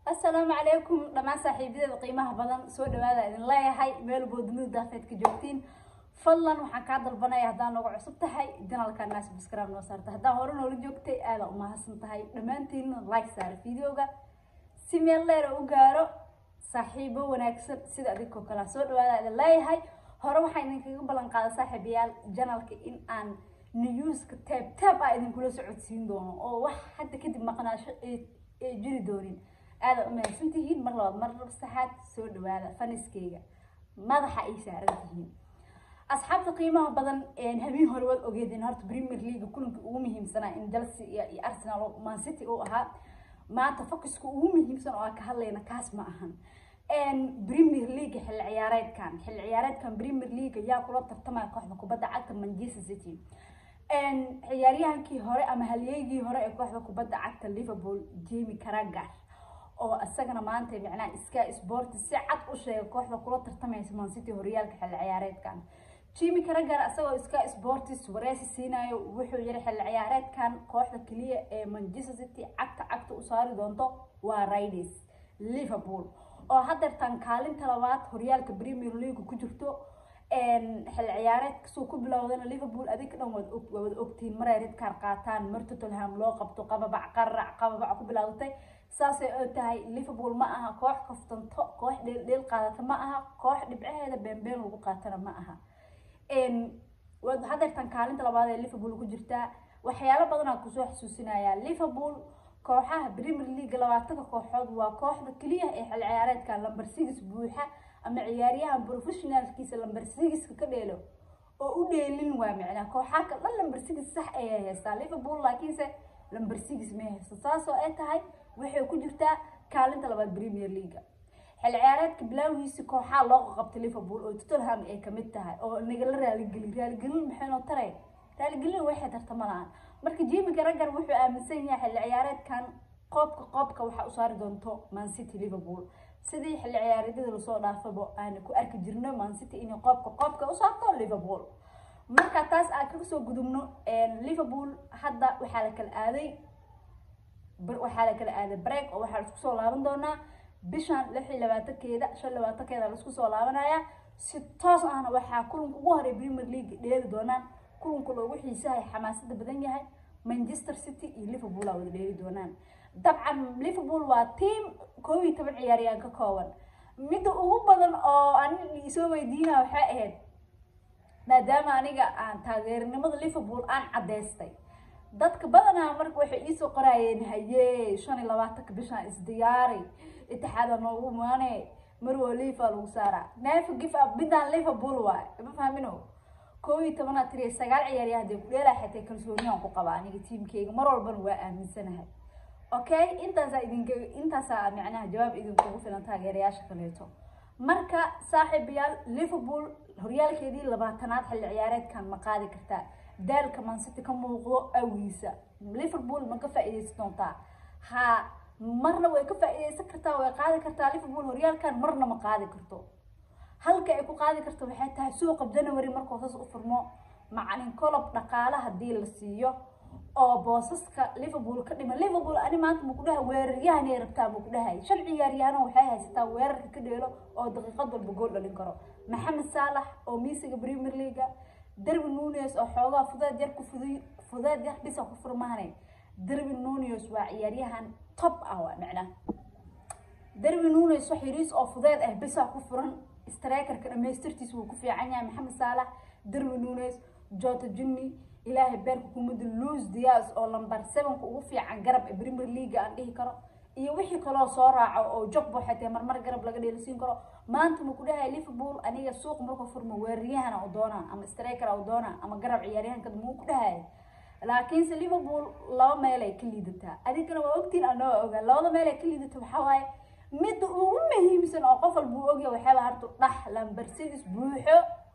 assalaamu calaykum dhammaan saaxiibadeeda qiimaha badan soo dhawaada idin leeyahay meel boodnida daafeed ka joogtiin fadlan waxaan kaa dalbanaya haddaan nooga cusub tahay janalka naas biskaraab noo saarta haddaan hore noola joogtay aada umahadsan tahay dhammaantiinna like saara videoga si meel dheer u gaaro saaxiibo wanaagsan sida adinkoo kale soo dhawaada idin leeyahay hore waxaa idinkaga ballan qaada saaxiibayaal janalka in aan newska taab taab ah idinkula socodsiin doono oo wax hadda kadib maqnaasho ee jiri doonin aada umahadsan tihiin mar labaad mar saxaad soo dhawaada faniskeyga madaxa ay saaran tihiin asxaabta qiimaha badan habeen hore waad ogeedeen horta premier league kulanka ugu muhiimsanaa in chelsea iyo arsenal man city uu ahaa maanta focuska ugu muhiimsan oo aan ka hadlayna kaas ma ahan premier league xilli ciyaareedkan xilli ciyaareedkan premier league yaa kula tartamaya kooxda kubadda cagta manchester city ciyaaryahankii hore ama halyeygii hore ee kooxda kubadda cagta liverpool jamie carragher oo isagana maanta macnaha sky sport si cad u sheegay kooxda kula tartamaysa man city horyaalka xilli ciyaareedkan jimmy carragher isagoo sky sports wareysi siinayo wuxuu yiri xilli ciyaareedkan kooxda keliya ee manchester city cagta cagta u saari doonto waa riders liverpool oo hadeertan kaalinta labaad horyaalka premier league ku jirto xilli ciyaareed kasoo ku bilowdana liverpool adig dhan waad wada ogtiin maray ridkaar qaataan mar tottenham loo qabto qababac qarac qababac ku bilowdatay saasay oo tahay liverpool ma aha koox kaftanto koox dheeldheel qaadata ma aha koox dhibcaheeda beenbeen lagu qaatana ma aha hadeertan kaalinta labaad ee liverpool ku jirtaa waxyaalo badanaa kusoo xasuusinaya liverpool kooxaha premier league labaatanka kooxood waa kooxda keliya ee xil ciyaareedka lamber six buuxa ama ciyaaryahan professionalkiisa lamber sigiska ka dheelo oo u dheelin waa macnaa kooxaa ka dhan lamber six sax ayay haystaa liverpool laakiinse lamber six may haysto saasoo ay tahay waxay ku jirtaa kaalinta labaad premier league xil ciyaareedka bilowgiisi kooxaa loo qabtay liverpool oo tottenham ay kamid tahay oo nagala raaligelin raaligelin maxaynoo taray raaligelin waxay tarta ma lahan marka jimi garagar wuxuu aaminsan yahay xilli ciyaareedkan qoobka qoobka waxaa u saari doonto man city liverpool sidii xilli ciyaareedyada lasoo dhaafabo aana ku arki jirno man city inay qoobka qoobka u saarto liverpool marka taas aan kaga soo gudubno liverpool hadda waxaa la kala aaday waxaa la kala aaday break oo waxaa laisku soo laaban doonaa bishan lix iyo labaatankeeda shan labaatankeeda laisku soo laabanaya si toos ahna waxaa kulanka ugu horey premier league dheeli doonaan kulanka loogu xiisahay xamaasada badan yahay manchester city iyo liverpool aa wada dheeli doonaan dabcan liverpool waa team koob iyo toban ciyaaryaan ka kooban midda ugu badan oo ani isoo weydiina waxay ahayd maadaama aniga aan taageernimada liverpool aan caddaystay dadka badanaa marka waxay iisoo qoraayeen haye shan iyo labaatanka bishaan isdiyaari itixaada noogu maane marwo lifa lagu saaraa neefa gif up midaan liverpool waay ma fahmino koob iyo tobanaad tiriya sagaal ciyaaryahan dee kudheelaa xitay kalsooniyaan ku qaba aniga tiimkeyga mar walbana waa aaminsanahay okay intaasaa idinka intaasaa macnaha jawaab idinkugu filan taageerayaasha kaleeto marka saaxiibayaal liverpool horyaalkeedii labaatanaad xilli ciyaareedkan ma qaadi kartaa daalka mancity ka muuqdo awiisa liverpool ma ka faa-ideysan doontaa ha marna way ka faa-ideysan kartaa way qaadi kartaa liverpool horyaalkan marna ma qaadi karto halka ay ku qaadi karto waxay tahay suuqa january markuu saas u furmo macalin colob dhaqaale hadii la siiyo oo boosaska liverpool ka dhima liverpool ani maanta maku dhaha weeraryahanay rabtaa maku dhahay shan ciyaaryahano waxay haysataa weerarka ka dheelo oo daqiiqad walba gool dhalin karo maxamed saalax oo miisiga premier leaga darby nunes oo xoogaa fudeed yar ku fudiy fudeed yar bisa ku furmaane darby nunes waa ciyaaryahan top ah waa macnaa darby nunes wax yariis oo fudeed ah bisa ku furan strikerka dhamaystirtiisa wuu ku fiican yahay maxamed saalax darby nunes jota jimmy ilaahay beerka kumada luis dias oo lamber sevenka ugu fiican garab ee premier league aan dhihi karo iyo wixii kaloo soo raaco oo jogbo xatee marmar garab laga dheelisiin karo maanta ma ku dhahay liverpool aniga suuq markuu furmo weeraryahan u doonaa ama striker u doonaa ama garab ciyaaryahanka muu ku dhahay laakiinse liverpool laba meel ay ka liidataa adinkana waa ogtiin anoo ogaa labada meel ay ka liidata waxaa waaye midda ugu muhiimsan oo qof walba uu ogyahay waxaaba hartu dhax lamber six buuxo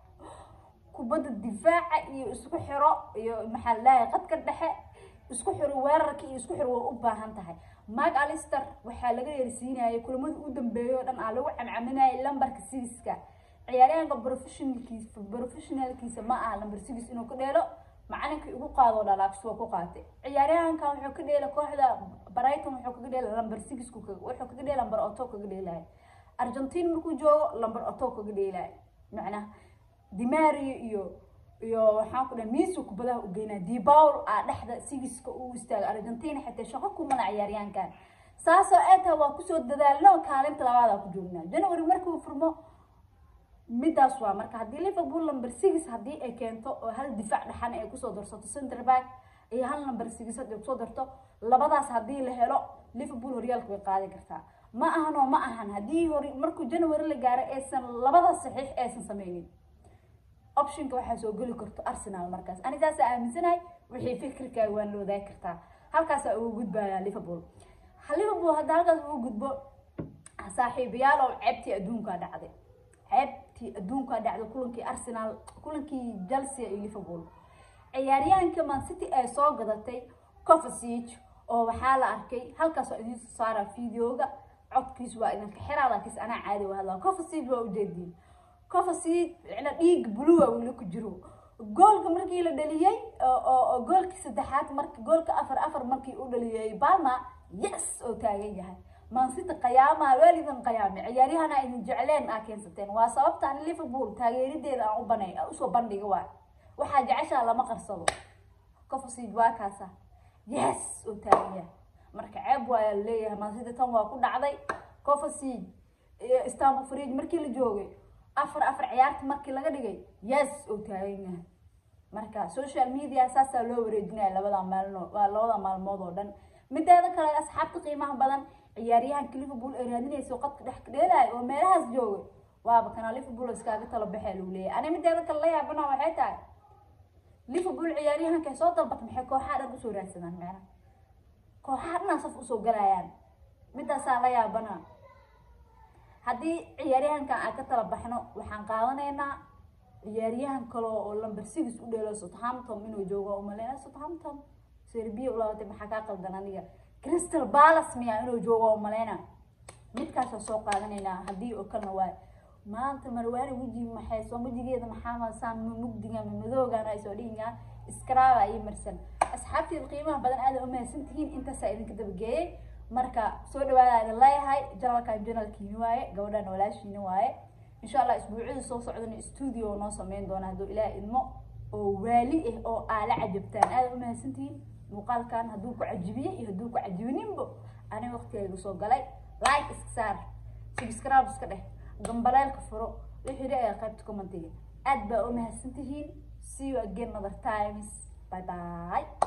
kubadda difaaca iyo isku xiro iyo maxaa ladahay qadka dhexe isku xiro weerarka iyo isku xiro waa u baahan tahay mark alister waxaa laga yeersiinayay kulamada u dambeeya oo dhan aa lagu camcaminayay lambarka sigiska ciyaaryahanka professionalkiisa professionalkiisa ma aha lamber six inuu ka dheelo macalinkii ugu qaadoo dhalaagis waa ku qaatay ciyaaryahankan wuxuu ka dheela kooxda brighton wuxuu kaga dheela lamber sixku wuxuu kaga dheela lamber oto kaga dheelaya argentine markuu joogo lamber oto kaga dheelaya macnaha dimario iyo iyo waxaan ku dhahay miisu kubadaha u geynaa dibaul aa dhexda sigiska uu istaaga argentina xitaa shaqo kumana ciyaaryahankan saasoo ee taha waa kusoo dadaalno kaalinta labaadaa ku joognaa january markuu furmo midaas waa marka haddii liverpool number six haddii ay keento oo hal difaac dhaxan ay kusoo darsato center back iyo hal number six haddii kusoo darto labadaas haddii la helo liverpool horyaalka way qaadi kartaa ma ahan oo ma ahan haddii hor markuu january la gaaro aysan labadaas saxiix aysan sameynin optionka waxaa soo geli karto arsenal markaas ani saasa aaminsanahay wixii fikirkaaga waan la wadaagi kartaa halkaasaa ugu gudbaya liverpool liverpool hadda halkaas ugu gudbo saaxiibayaal oo ceebtii adduunkaa dhacday ceebtii adduunkaa dhacday kulankii arsenal kulankii chelsea iyo liverpool ciyaaryahanka man city ay soo gadatay covasig oo waxaa la arkay halkaas waa idiin soo saara videoga codkiis waa idinka xiraa laakiinse anaa caadi waa hadlaa covasig waa ujeediin covasig micna dhiig blua weli ku jiro goolka markii la dhaliyey oo goolkii saddexaad mark goolka afar afar markii u dhaliyey balma yes oo taagan yahay mansita qayaamaha waalidin qayaame ciyaaryahana idin jecleen aa keensateen waa sababta an liverpool taageerideeda aan u banay usoo bandhiga waay waxaa jeceshaa lama qarsado covasig waa kaasa yes oo taagan yahay marka ceeb waaya laleeyahay mansita tan waa ku dhacday covasig istanbul fridge markii la joogay afar afar ciyaarta markii laga dhigay yes oo taagan yahay marka social media saasaa loo wareejinaya labada maalmo waa labada maalmood oo dhan mideeda kale asxaabta qiimaha badan ciyaaryahanka liverpool ay raadinayso qadka dhex dheelaya oo meelahaas joogay waaba kana liverpool iskaaga talo baxee lagu leeyahay ani mideeda kale la yaabana waxay tahay liverpool ciyaaryahanka soo dalbata maxay kooxaha dhan usoo raadsadaan meena kooxaha dhanaa saf usoo galayaan midaasaa la yaabana haddii ciyaaryahankan aan ka tala baxno waxaan qaadanaynaa ciyaaryahan kale oo lamber six u dheelo southampton inuu joogo umaleyna southampton serbia ulabatay maxaa kaa qaldan aniga crystal palace miya inuu joogo umaleyna midkaasoo soo qaadanaynaa haddii oo kalena waa maanta marwaani weji maxay soo wejigeeda maxaa masaan mugdiga madoogan ay soo dhihingaa iskraaba iyo marsan asxaabteeda qiimaha badan aada u mahadsan tihiin intaasaa idinka dabageeyey marka soo dhawaada idin leeyahay janalkan janalkiini waaye gabadhan walaashiini waaye insha allah isbuucyada soo socdana stuudio noo sameyn doona hadduu ilaah idmo oo waali ah oo aala cajabtaan aada u mahadsantihiin muuqaalkan hadduu ku cajibiye iyo hadduu ku cajibininbo ani waqtigayga soo galay like iska saar subscribe iska dheh gambaleelka furo wixii dha qaybta commentiga aad baa u mahadsantihiin see you again other times bye bye